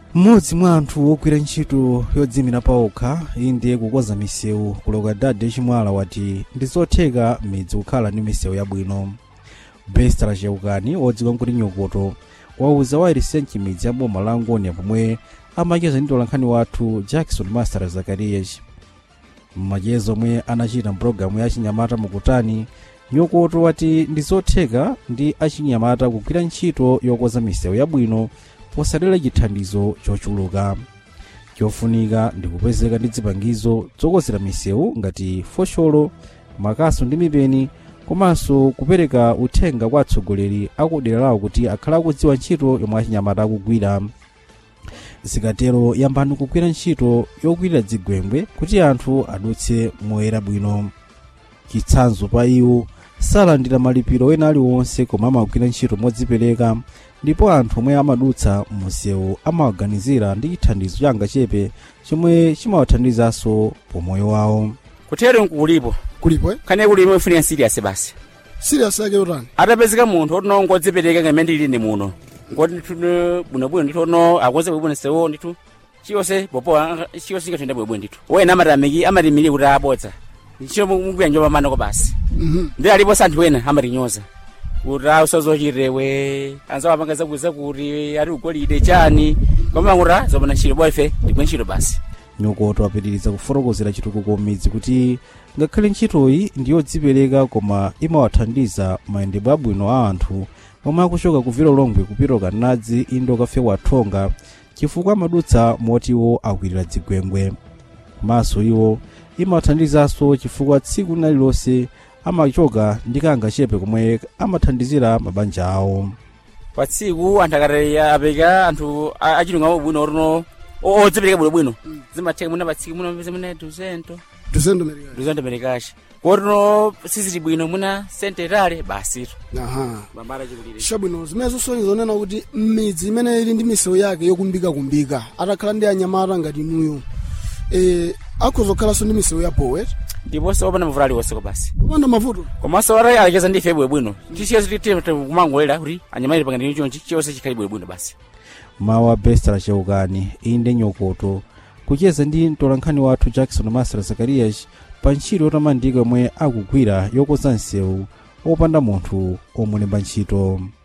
mmodzi mwa anthu ogwira ntchito yodzimira paokha iyi ndiye kukonza misewu kuloka dade chimwala wati ndi zotheka midzi kukhala ndi misewu yabwino bestra cheukani wodziwika kuti nyokoto wauza wa irisenchi midzi ya boma la ngonia pomwe amacheza ndi tolankhani wathu jackson master zakarias mmachezo omwe anachita mpulogalamu ya chinyamata mukutani nyokoto wati ndi zotheka ndi achinyamata kugwira ntchito yokonza misewu yabwino posadera chithandizo chochuluka chofunika ndi kupezeka ndi zipangizo zokonzera misewu ngati fosholo makaso ndi mipeni komanso kupereka uthenga kwa atsogoleri akudera lawo kuti akhale akudziwa ntchito yomwe achinyamata akugwira zikatero yambani kugwira ntchito yokwirira dzigwembwe kuti anthu adutse moyera bwino chitsanzo pa iwo salandira malipiro ena aliwonse koma amagwira ntchito modzipereka ndipo anthu omwe amadutsa msewu amawaganizira ndi chithandizo changachepe chomwe chimawathandizanso pomoyo wawo kutero nkulipo kulipo eh? khane kulimo ifunika serious basi serious yake utani atapezeka munthu otono ngodzipereka ngamene ndili ndi muno ngoti ndithu bwinobwino ndithu ono akonze bwinobwino sewo ndithu chiyonse popo chiyonse chikatenda bwinobwino ndithu wena amatamiki amatimiri kuti abodza ntchito mugwira njoba manoko basi Mhm. ndi alipo anthu ena amatinyoza kuti ausazochirewe anzawo apangaza kuza kuti ari ugolide chani koma kuti zopanda ntchito boife ndigwe ntchito basi nyokoto apitiriza kufotokozera chitukuko midzi kuti ngakhale ntchitoyi ndi yodzipereka koma imawathandiza mayendedwe abwino a anthu omwe akuchoka kuvira ulongwe kupita kanadzi indo kafe wathonga chifukwa amadutsa moti iwo akwirira dzigwembwe komanso iwo imawathandizanso chifukwa tsiku lililonse amachoka ndi kangachepe komwe amathandizira mabanja awo pa tsiku anthu akati apeka anthu a- achilunga bwino otono odzipereka bwinobwino zimatheka muna pa tsiku muno pese muna duzento tusendo merikali duzento merekashi kotono sizili bwino muna senterale basito aha mambala chikulire chabwino zimene zosonyeza onena kuti midzi imene ili ndi misewu yake yokumbikakumbika atakhala ndi anyamata ngati inuyo e, akhoza kukhalanso ndi misewu ya powet ndiponso opanda mavuto aliwonseko basi popanda mavuto komanso ora alekeza ndife bwinobwino chiyonse kumangolera kuti anyamata pangani chonchi chiyonse chikhale bwinobwino basi mawu a bestra cheukani inde nyokoto kucheza ndi mtolankhani wathu jackson master zakarias pa ntchito yotamandika yomwe akugwira yokonza msewu opanda munthu omulemba ntchito